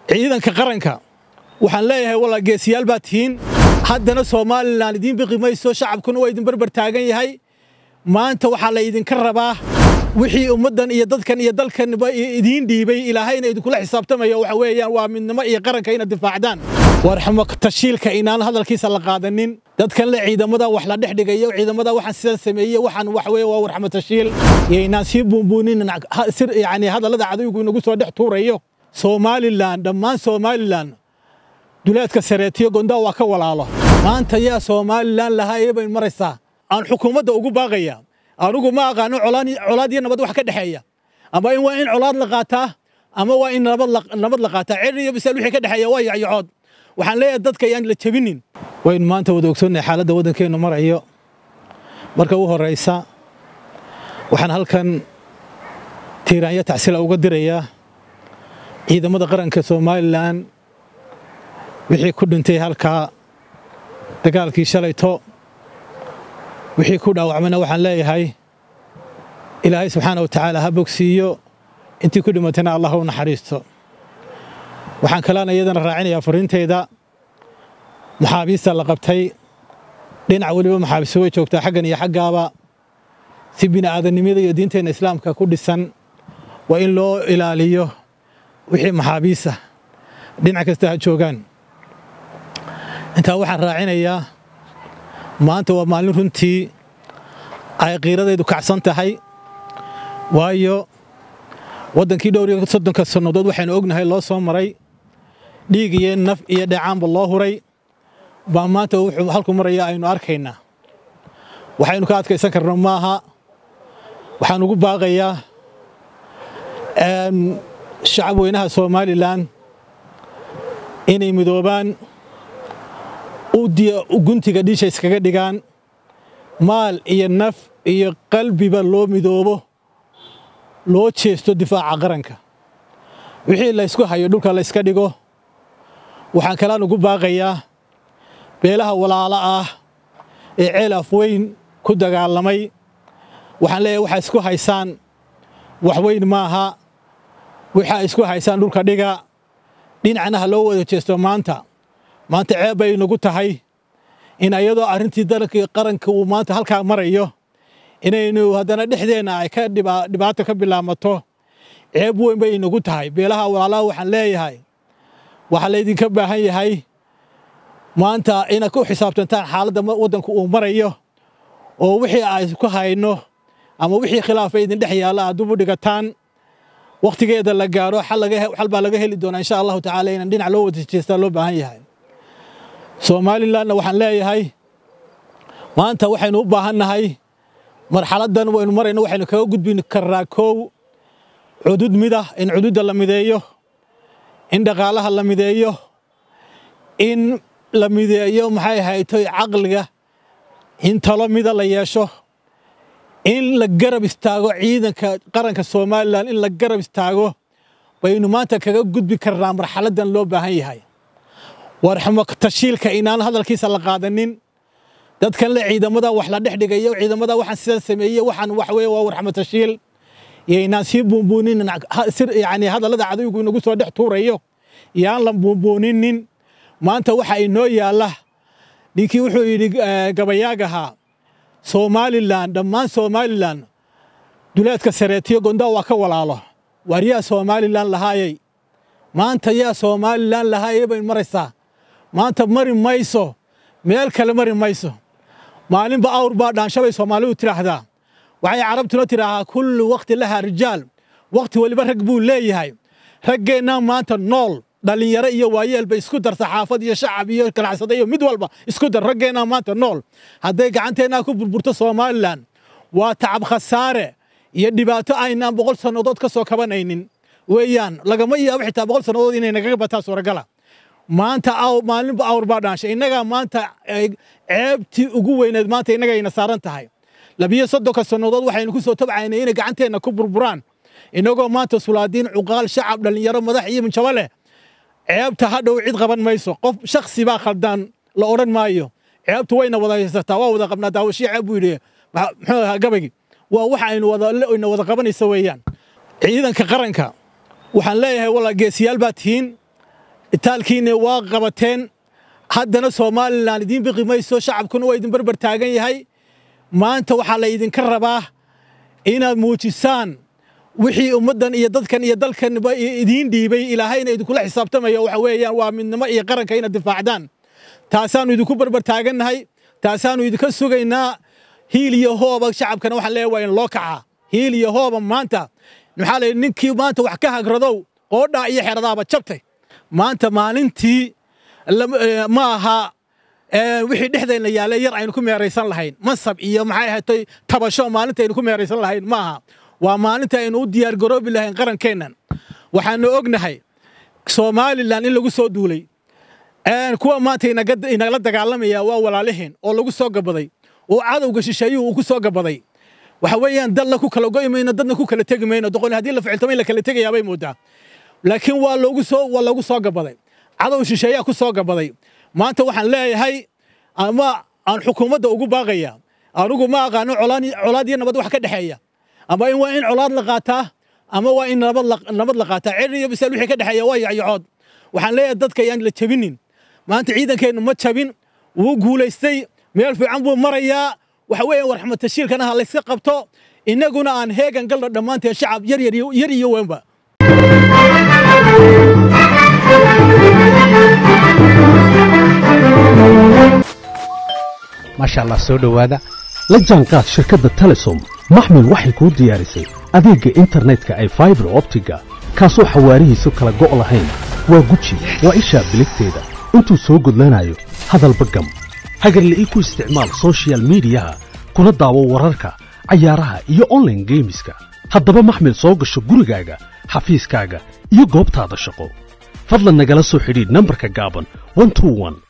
ciidanka qaranka waxaan leeyahay walaa geesiyaal baad tihiin haddana somalilan idiin biqi mayso shacabkuna waa idin barbar taagan yahay maanta waxaa la idinka rabaa wixii ummaddan iyo dadkan iyo dalkanba idiin dhiibay ilaahayna idinkula xisaabtamayo waxa weeyaan waa midnimo iyo qaranka inaad difaacdaan warxamo tashiilka inaan hadalkiisa la qaadanin dadkan le ciidamada wax la dhex dhigayo ciidamada waxaan sidan sameeyey waxaan wax weeye waa warxamo tashiil iyo inaan sii buunbuunin yani hadallada cadowgu inagu soo dhex tuurayo somalilan dhammaan somalilan duleedka sareetiyo gondaa waa ka walaalo maanta yaa somalilan lahaayee bay maraysaa aan xukuumadda ugu baaqaya anugu ma aqaano colaad iyo nabad wax ka dhexeeya ama in waa in colaad la qaataa ama waa in nabad la qaataa cer iyo bisaal wixii ka dhexeeya waa yacyacood waxaan leeyahay dadka ayaan la jebinin waynu maanta wada ogsoonnahay xaaladda waddankeennu marayo marka u horraysa waxaan halkan tiiraanya tacsila uga dirayaa ciidamada qaranka somalilan wixii ku dhintay halkaa dagaalkii shalayto wixii ku dhaawacmayna waxaan leeyahay ilaahay subxaana wa tacaala ha bogsiiyo intii ku dhimatayna allah u naxariisto waxaan kalaana iyadana raacinayaa fariinteyda maxaabiista la qabtay dhinac weliba maxaabiistu way joogtaa xaggan iyo xaggaaba si bini'aadanimada iyo diinteenna islaamka ku dhisan waa in loo ilaaliyo wixii maxaabiisa dhinac kasta ha joogaan intaa waxaan raacinayaa maanta waa maalin runtii ay qiiradaydu kacsan tahay waayo waddankii dhowr iyo soddonka sannadood waxaynu ognahay loo soo maray dhiig iyo naf iyo dheecaanba loo huray baa maanta wuxuu halku maraya aynu arkaynaa waxaynu ka adkaysan karno maaha waxaan ugu baaqayaa shacab weynaha somalilan inay midoobaan guntiga dhiisha iskaga dhigaan maal iyo naf iyo qalbiba loo midoobo loo jeesto difaaca qaranka wixii laysku hayo dhulka layska dhigo waxaan kalaan ugu baaqayaa beelaha walaalo ah ee ceel afweyn ku dagaalamay waxaan leeyahay waxaa isku haysaan waxweyn maaha waxaa isku haysaan dhulka dhiga dhinacna ha loo wada jeesto maanta maanta ceeb bay nagu tahay in ayadoo arrintii dalkii qaranka uu maanta halkaa marayo inaynu haddana dhexdeenna ay ka dhibaato ka bilaamato ceeb weyn bay inagu tahay beelaha walaalaha waxaan leeyahay waxaa laydinka baahan yahay maanta inaad ku xisaabtantaan xaaladda waddanku uu marayo oo wixii ay ku hayno ama wixii khilaafa idin dhex yaalla aad dub u dhigataan wakhtigeeda la gaaro xal baa laga heli doonaa insha allahu tacaala inaan dhinac loo wada jeestaa loo baahan yahay somalilanna waxaan leeyahay maanta waxaynu u baahannahay marxaladdan waynu marayno waxaynu kaga gudbi karnaa koow cudud midah in cududda la mideeyo in dhaqaalaha la mideeyo in la mideeyo maxay haytoy caqliga in talo mida la yeesho in la garab istaago ciidanka qaranka somalilan in la garab istaago baynu maanta kaga gudbi karnaa marxaladdan loo baahan yahay warxamo tashiilka inaan hadalkiisa la qaadanin dadkan le ciidamada wax la dhex dhigayo ciidamada waxaan sidan sameeyey waxaan wax weeye waa warxamo tashiil iyo inaan sii buunbuunin yani hadallada cadowgu inagu soo dhex tuurayo iyo aan la buunbuuninin maanta waxa inoo yaalla ninkii wuxuu yidhi gabayaagahaa somalilan dhammaan somalilan duleedka sareetiyo gondaa waa ka walaalo waar yaa somalilan lahaayey maanta yaa somalilan lahaayey bay maraysaa maanta mari mayso meel kale mari mayso maalinba awr baa dhaanshabay soomaalidu tidhaahdaa waxay carabtuna tidhaahaa kullu wakhti lahaa rijaal wakhti weliba rag buu leeyahay raggeennaa maanta nool dhallinyaro iyo waayeelba isku dar saxaafad iyo shacab iyo ganacsada iyo mid walba isku dar raggeennaa maanta nool hadday gacanteennaa ku burburto somalilan waa tacab khasaare iyo dhibaato aynaan boqol sannadood ka soo kabanaynin weeyaan lagama yaabo xitaa boqol sannadood inay nagaga bataa suuragala maanta maalinba awr baa dhaanshay innagaa maanta ceebtii ugu weyneed maanta innagayna saaran tahay labiyo soddonka sannadood waxaynu ku soo tabcaynay inay gacanteenna ku burburaan innagoo maanta sulaadiin cuqaal shacab dhallinyaro madax iyo minjabo leh ceebta hadhow cid qaban mayso qof shaksi baa khaldaan la odhan maayo ceebtu wayna wada haysataa waa wada qabnaa daawashii ceeb buu yidhi muxuu ahaa gabaygi waa waxa aynu wada wada qabanaysa weeyaan ciidanka qaranka waxaan leeyahay walaa geesiyaal baa tihiin itaalkiinna waa qabateen haddana somalilan idiin biqi mayso shacabkuna waa idin barbar taagan yahay maanta waxaa la idinka rabaa inaad muujisaan wixii ummaddan iyo dadkan iyo dalkanba idiin dhiibay ilaahayna idinkula xisaabtamayo waxa weeyaan waa midnimo iyo qaranka inaad difaacdaan taasaannu idinku barbar taagannahay taasaannu idinka sugaynaa hiil iyo hooba shacabkana waxaan leeyahay waa in loo kacaa hiil iyo hooba maanta maxaa la ninkii maanta wax ka hagradow qoodhaa iyo xeradaaba jabtay maanta maalintii ma aha wixii dhexdayna yaallay yar aynu ku meeraysan lahayn mansab iyo maxay ahatay tabasho maalinta aynu ku meeraysan lahayn ma aha waa maalinta aynu u diyaargaroobi lahayn qarankeennan waxaanu ognahay somalilan in lagu soo duulay kuwa maanta inagala dagaalamaya waa walaaliheen oo lagu soo gabaday oo cadowga shisheeyuhu uu ku soo gabaday waxa weeyaan dalna ku kala go'i mayno dadna ku kala tegi mayno doqon haddii la ficiltamo in la kala tegayaa bay moodaa laakiin waa loogu soo waa loogu soo gabaday cadow shisheeyaa ku soo gabaday maanta waxaan leeyahay ama aan xukuumadda ugu baaqaya anigu ma aqaano colaad iyo nabad wax ka dhexeeya ama in waa in colaad la qaataa ama waa in nabad la qaataa cer iyo bisaal wixii ka dhexeeya waa yacyacood waxaan leeyahay dadka ayaan la jebinin maanta ciidankeennu ma jabin wuu guulaystay meel fiican buu marayaa waxa weeye warxmad tashiilkana ha layska qabto innaguna aan heegan galno dhammaanteen shacab yar yar iyo weynba maasha allah soo dhowaada la jaanqaad shirkadda telesom maxmil waxay kuu diyaarisay adeegga internetka ay faibar optiga kaasoo xawaarihiisu kala go' lahayn waa guji waa ishaa biligteeda intuu soo gudlanayo hadalba gam hagarle ii ku isticmaal sochial midiyaha kuna daawo wararka cayaaraha iyo onlaine geemiska haddaba maxmil soo gasho gurigaaga xafiiskaaga iyo goobtaada shaqo fadlan nagala soo xidhiidh nambarka gaaban